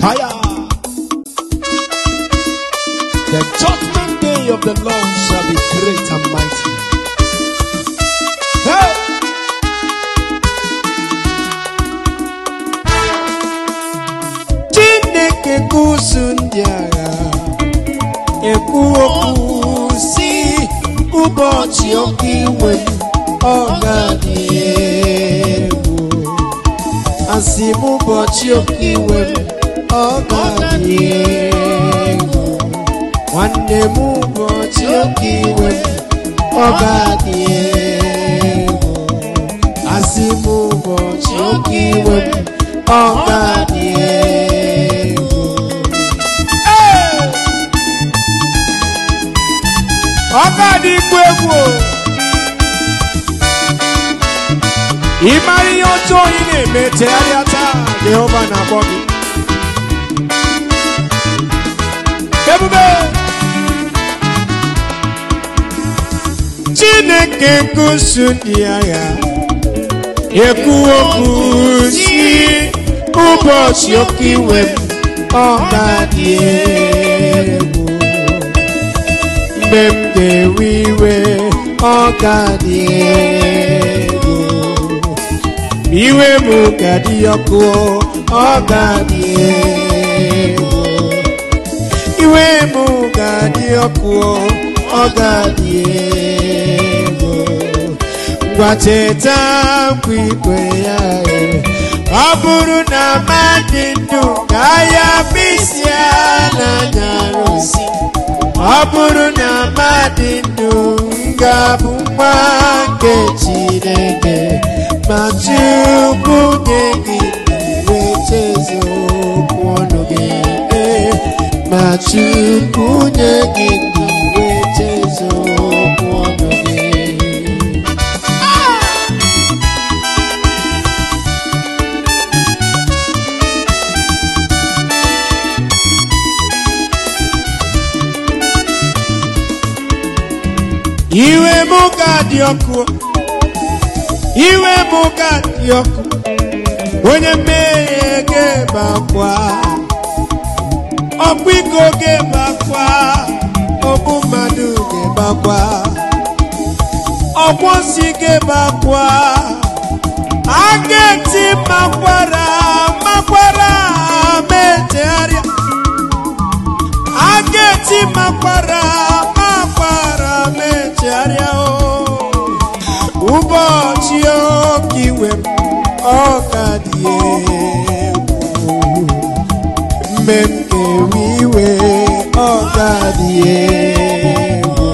Higher. The judgment day of the Lord shall be great and mighty. Hey! Chineke kusu ndị agha ekwu okwu si ụbọchị oke iwe m, ọ ga-adị egwu asị m ụbọchị oke iwe m ọ ga-adị egwu nwanne m ụbọchị oke iwe m ọ ga-adị egwu asị m ụbọchị oke iwe m ọ ga-adị egwu Ee! ọ ga-adị ikwu egwu o. ị mara ihe ọjọọ ị na-eme tegharịa taa jehova na-akpọ gị ebube chineke kusu ndị agha ekwu okwu si ụbọchị oke iwe m ọ ga-adị egwu mgbe m ga-ewe iwe ọ ga-adị egwu iwe m ga-adị ọkụ ọ ga-adị egwu iwe m ga-adị ọkụ ọ ga-adị egwu ngwa cheta nkwa ikwe ya e. ọ bụrụ na mmadụ ndụ ga-aya mkpịsị n'anya arụsị ọ bụrụ na mmadụ ndụ ga-abụ nwa nke Chineke ma Chukwu nye gị wee chezo okwu ọnụ gị ee, ma Chukwu nye gị wee chezo okwu ọnụ gị iwe m ga-adị ọkụ iwe m ga-adị ọkụ onye mmehie ga-ebe akwa ọkpụ iko ga-ebe akwa ọbụ mmadụ ga-ebe akwa ọkwọ nsị ga-ebe akwa a ga-eti makwara makwara metegharịa a ga-eti makwara makwara mechegharịa o ụbọchị oke iwe m ọ ka dị egwu mgbe m ga-ewe iwe ọ ka dị egwu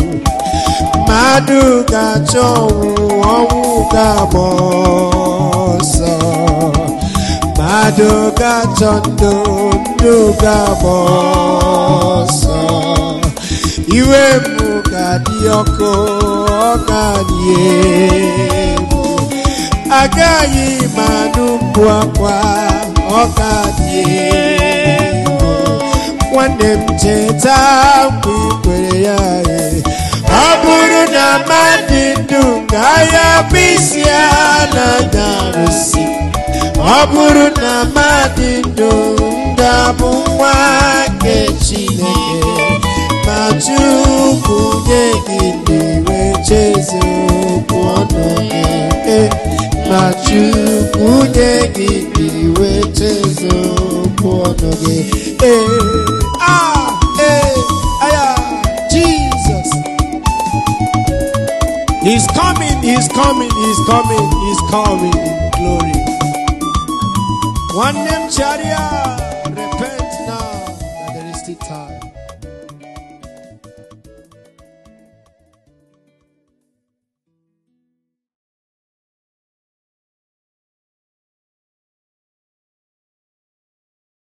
mmadụ ga-achọ ọnwụ ọnwụ ga-agba ọsọ mmadụ ga-achọ ndụ ndụ ga-agba ọsọ iwe m ga-adị ọkụ ọ ga-adị egwu agaghị m anụ mkpu akwa ọ ga-adị egwu nwanne m cheta mgbe i kwere ya ee. ọ bụrụ na mmadụ ndụ ga-aya mkpịsị ala ga-arụsị ọ bụrụ na mmadụ ndụ ga-abụ nwa nke Chineke ma Chukwu nye gị ndị wee chezo okwu ọnụ gị Eh, ma Chukwu nye gị ndị wee chezo okwu ọnụ gị Eh, ah, eh, aya, Jesus He's coming, he's coming, he's coming, he's coming in glory. One name chariot.